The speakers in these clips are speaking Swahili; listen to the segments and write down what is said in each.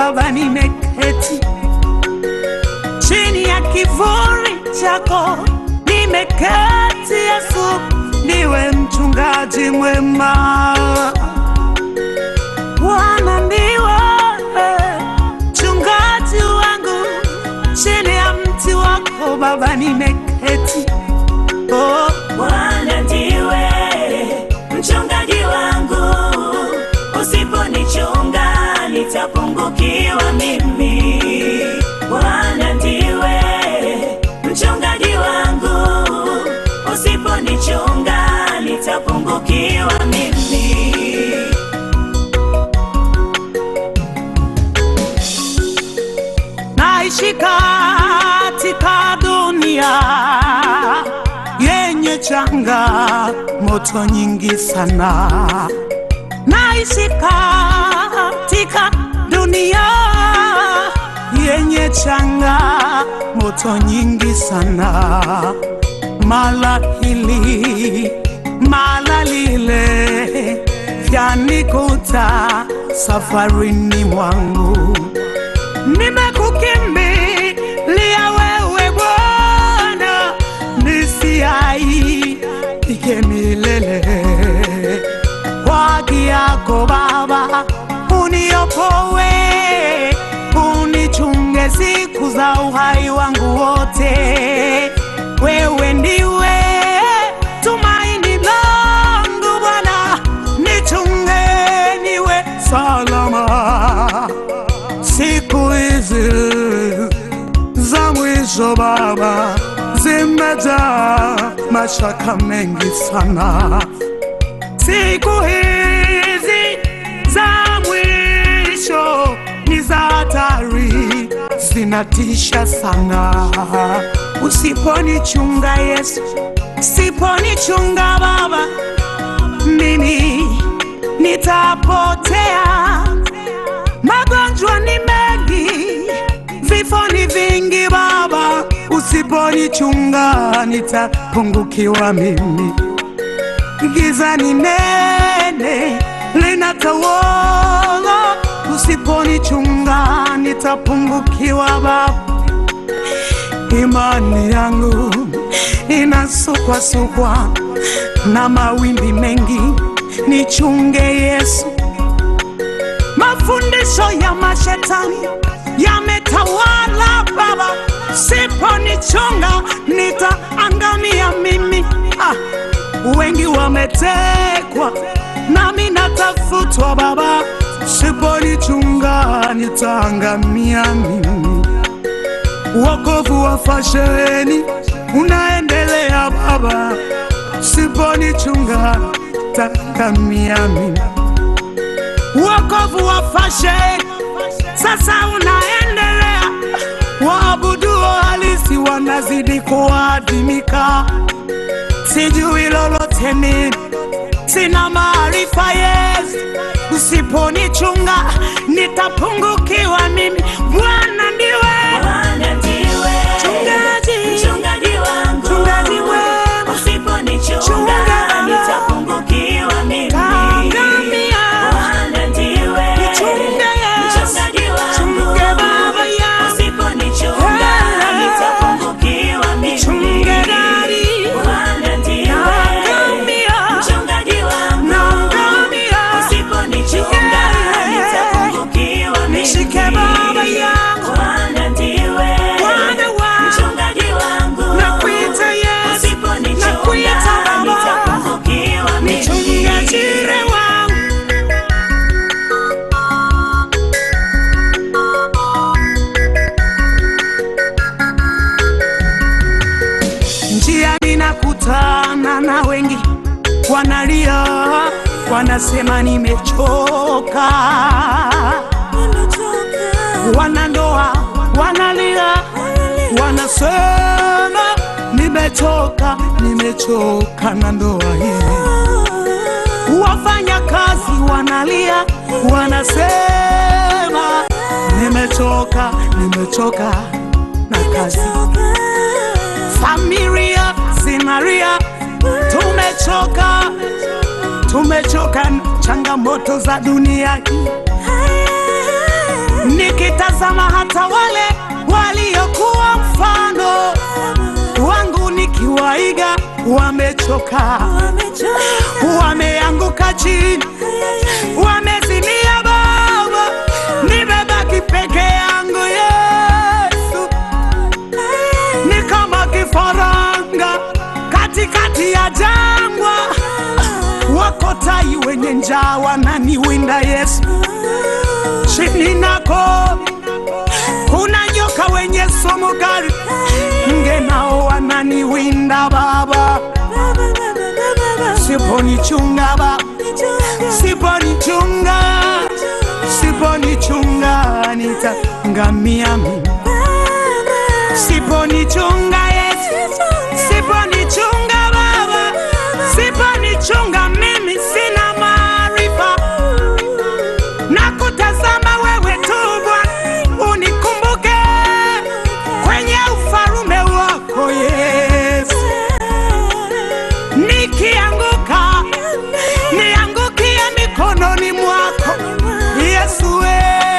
Baba, nimeketi chini ya kivuli chako, nimeketi Yesu, niwe mchungaji mwema. Bwana ndiwe mchungaji wangu, chini ya mti wako Baba, nimeketi oh. Bwana ndiwe mchungaji wangu, usiponichunga nitapungukiwa mimi. Bwana ndiwe mchungaji wangu, usiponichunga nitapungukiwa mimi. naishi katika dunia yenye changa moto nyingi sana. Naishi katika dunia yenye changa moto nyingi sana, mala hili mala lile vyanikuta safarini mwangu nimekukimbilia wewe Bwana, nisiaibike milele. Kwa haki yako Baba, uniokoe, unichunge siku za uhai wangu wote. Wewe ndiwe tumaini langu Bwana, nichunge niwe salama siku hizi za mwisho Baba zimejaa mashaka mengi sana. Siku hizi za mwisho ni za hatari, zinatisha sana. Usiponichunga Yesu, usiponichunga Baba, mimi nitapotea. Magonjwa ni mengi, vifo ni vingi Baba, usiponichunga nitapungukiwa mimi. Giza ni nene linatawala, usiponichunga nitapungukiwa Baba. Imani yangu inasukwasukwa na mawimbi mengi, nichunge Yesu. Mafundisho ya mashetani yametawala Baba, siponichunga nitaangamia mimi. Ah, wengi wametekwa nami natafutwa Baba, siponichunga nitaangamia mimi. Wokovu wa fasheni unaendelea Baba, siponichunga nitaangamia mimi wokovu wa fashe sasa unaendelea, waabuduo halisi wanazidi kuadimika. Sijui lolote mimi, sina maarifa Yesu, usiponichunga nitapungukiwa mimi. Bwana ndiwe Bwana ndiwe Mchungaji. mchungaji wangu, Mchungaji wema. usiponichunga Chunga. nitapungukiwa mimi. Taangamia. Bwana ndiwe Nichunge Yesu. mchungaji wangu, Chunge Baba yangu. usiponichunga Hey. nitapungukiwa mimi. Chunge Daddy. Bwana ndiwe Naangamia. mchungaji wangu, Naangamia. usiponichunga Yeah. nitapungukiwa mimi. Nishike Baba yangu. Bwana ndiwe Bwana wangu. mchungaji wangu, Nakuita Yesu. usiponichunga Nakuita Baba. nitapungukiwa mimi. Nichunge jire wangu njiani nakutana na wengi wanalia, wanasema nimechoka. Wanandoa wanalia, wanasema nimechoka, nimechoka na ndoa hii. Wafanya kazi wanalia, wanasema nimechoka, nimechoka na kazi. Familia zinalia, tumechoka, tumechoka na changamoto za dunia hii. nikitazama hata wale waliokuwa mfano wangu nikiwaiga, wamechoka, wameanguka chini, wamezimia Baba, nimebaki peke yangu Yesu, ni kama kifaranga katikati ya jangwa, wako tai wenye njaa wananiwinda Yesu, chini nako kuna nyoka wenye sumu kali, nge nao wananiwinda Baba, siponichunga Baba, siponichunga, siponichunga nitaangamia mimi, siponichunga Yesu, siponichunga Baba, siponichunga mimi sina maarifa na kutazama wewe tu Bwana, unikumbuke kwenye ufalume wako Yesu. Nikianguka niangukie mikononi mwako Yesu, we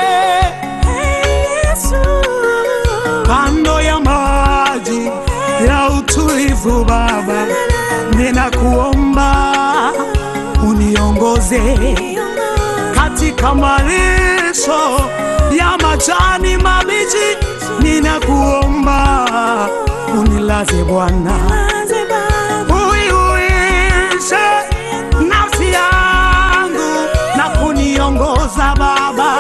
kando ya maji ya utulivu Baba, ninakuomba uniongoze katika malisho ya majani mabichi, ninakuomba unilaze Bwana, uiuishe nafsi yangu na kuniongoza Baba,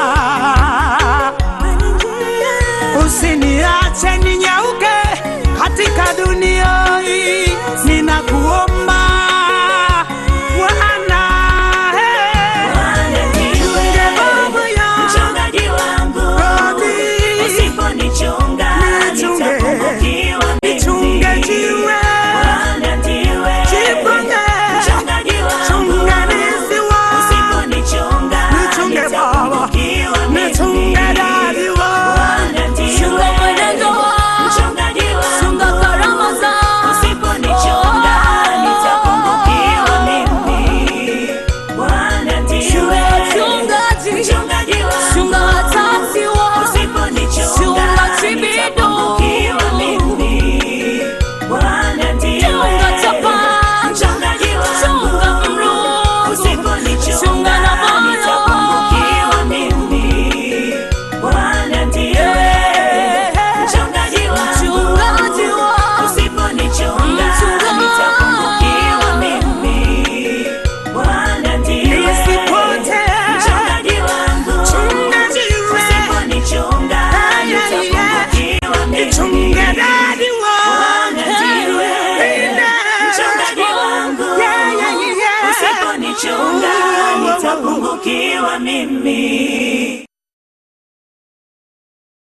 usiniache ninyauke katika dunia hii, ninakuomba Bwana, hey. Bwana ndiwe Baba yangu. mchungaji wangu, Rabi. usiponichunga Nichunge. nitapungukiwa mimi. Nichunge jiwe. Bwana ndiwe Jipange. mchungaji wangu, Chunganizi wangu. usiponichunga Nichunge Baba. nitapungukiwa mimi. Nichunge dadi wangu. Bwana ndiwe Chunga mwenendo wangu, mchungaji wangu, chunga karama zangu. usiponichunga nitapungukiwa mimi. Bwana ndiwe Chungaji, mchungaji wangu, chunga watasi wangu, usiponichunga chunga chibido. nitapungukiwa mimi. Bwana ndiwe chunga chapa, mchungaji wangu, chunga mrugu, usiponichunga chunga na moyo. nitapungukiwa mimi. Bwana ndiwe mchungaji wangu, Chungaji wangu, usiponichunga Mchunga. nitapungukiwa mimi. Bwana ndiwe Nisipotee. mchungaji wangu, Chunga jiwe. usiponichunga Ay, ay, ay. nitapungukiwa mimi. Nichunge dadi wangu. Bwana ndiwe mchungaji wangu, Yeah, yeah, yeah. usiponichunga nitapungukiwa mimi.